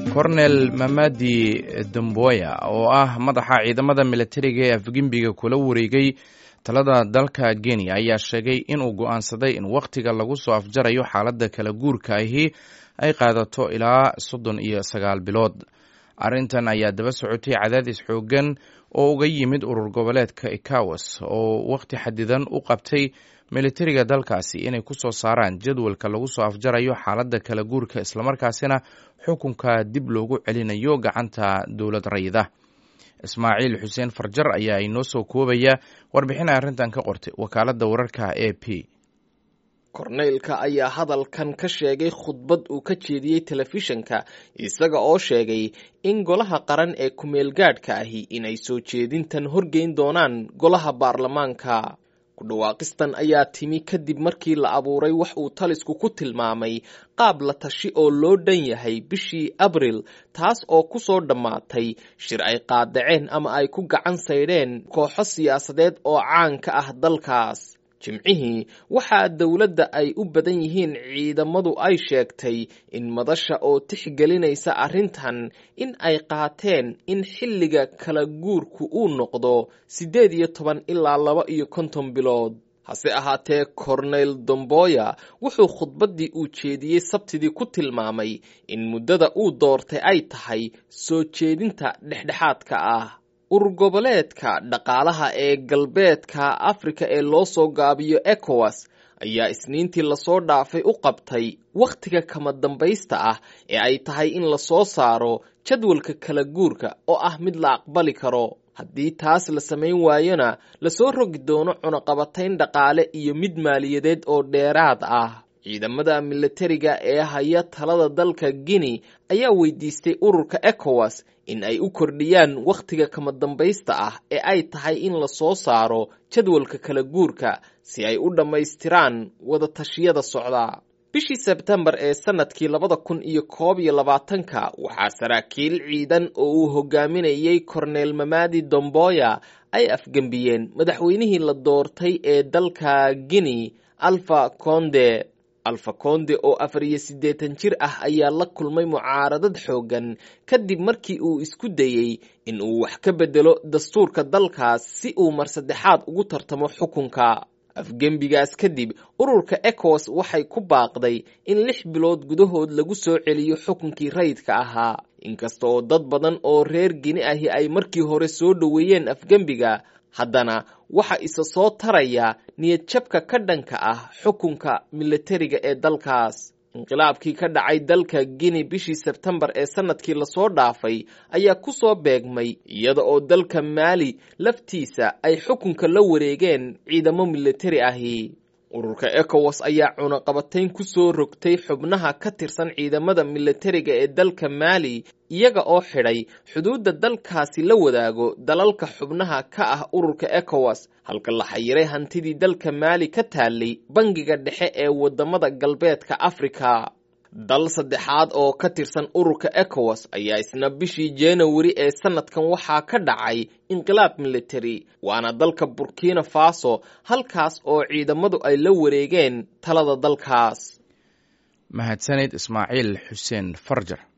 kornel mamadi damboya oo ah madaxa ciidamada militariga ee afgembiga kula wareegay talada dalka kenya ayaa sheegay inuu go'aansaday in wakhtiga lagu soo afjarayo xaaladda kala guurka ahi ay qaadato ilaa soddon iyo sagaal bilood arrintan ayaa daba socotay cadaadis xooggan oo uga yimid urur goboleedka ekawas oo wakhti xadidan u qabtay militariga dalkaasi inay ku soo saaraan jadwalka lagu soo afjarayo xaaladda kala guurka islamarkaasina xukunka dib loogu celinayo gacanta dowlad rayida ismaaciil xuseen farjar ayaa inoo soo koobaya warbixin ay arrintan ka qortay wakaaladda wararka a p korneylka ayaa hadalkan ka sheegay khudbad uu ka jeediyey telefishanka isaga oo sheegay in golaha qaran ee ku-meelgaadhka ahi inay soo jeedintan horgeyn doonaan golaha baarlamaanka ku dhawaaqistan ayaa timi kadib markii la abuuray wax uu talisku ku tilmaamay qaab la tashi oo loo dhan yahay bishii abril taas oo ku soo dhammaatay shir ay qaadaceen ama ay ku gacan saydheen kooxo siyaasadeed oo caan ka ah dalkaas jimcihii waxaa dowladda ay u badan yihiin ciidamadu ay sheegtay in madasha oo tixgelinaysa arrintan in ay qaateen in xilliga kala guurku uu noqdo siddeed iyo toban ilaa laba iyo konton bilood hase ahaatee korneyl domboya wuxuu khudbaddii uu jeediyey sabtidii ku tilmaamay in muddada uu doortay ay tahay soo jeedinta dhexdhexaadka ah urur goboleedka dhaqaalaha ee galbeedka afrika ee loo soo gaabiyo ecowas ayaa isniintii lasoo dhaafay u qabtay wakhtiga kama dambaysta ah ee ay tahay in lasoo saaro jadwalka kala guurka oo ah mid la aqbali karo haddii taas la samayn waayona lasoo rogi doono cunaqabatayn dhaqaale iyo mid maaliyadeed oo dheeraad ah ciidamada militariga ee haya talada dalka guinea ayaa weydiistay ururka ecowas in ay u kordhiyaan wakhtiga kama dambaysta ah ee ay tahay in lasoo saaro jadwalka kala guurka si ay u dhammaystiraan wada tashiyada socda bishii sebtembar ee sanadkii labada kun iyo koob iyo labaatanka waxaa saraakiil ciidan oo uu hogaaminayey korneel mamadi domboya ay afgembiyeen madaxweynihii la doortay ee dalka guinea alfa conde alfa konde oo afar iyo siddeetan jir ah ayaa la kulmay mucaaradad xooggan kadib markii uu isku dayey in uu wax ka beddelo dastuurka dalkaas si uu mar saddexaad ugu tartamo xukunka afgembigaas kadib ururka ecowas waxay ku baaqday in lix bilood gudahood lagu soo celiyo xukunkii rayidka ahaa inkasta oo dad badan oo reer gini ahi ay markii hore soo dhoweeyeen afgembiga haddana waxa isa soo taraya niyadjabka ka dhanka ah xukunka militariga ee dalkaas inqilaabkii ka dhacay dalka guinea bishii sebtembar ee sanadkii lasoo dhaafay ayaa ku soo beegmay iyada oo dalka maali laftiisa ay xukunka la wareegeen ciidamo militari ahi ururka ecowas ayaa cunaqabatayn ku soo rogtay xubnaha ka tirsan ciidamada militariga ee dalka maali iyaga oo xidhay xuduudda dalkaasi la wadaago dalalka xubnaha ka ah ururka ecowas halka la xayiray hantidii dalka maali ka taallay bangiga dhexe ee wadamada galbeedka afrika dal saddexaad oo ka tirsan ururka ecowas ayaa isna bishii januari ee sanadkan waxaa ka dhacay inqilaab militari waana dalka burkina faso halkaas oo ciidamadu ay la wareegeen talada dalkaas mahadsanid ismaaciil xuseen farjar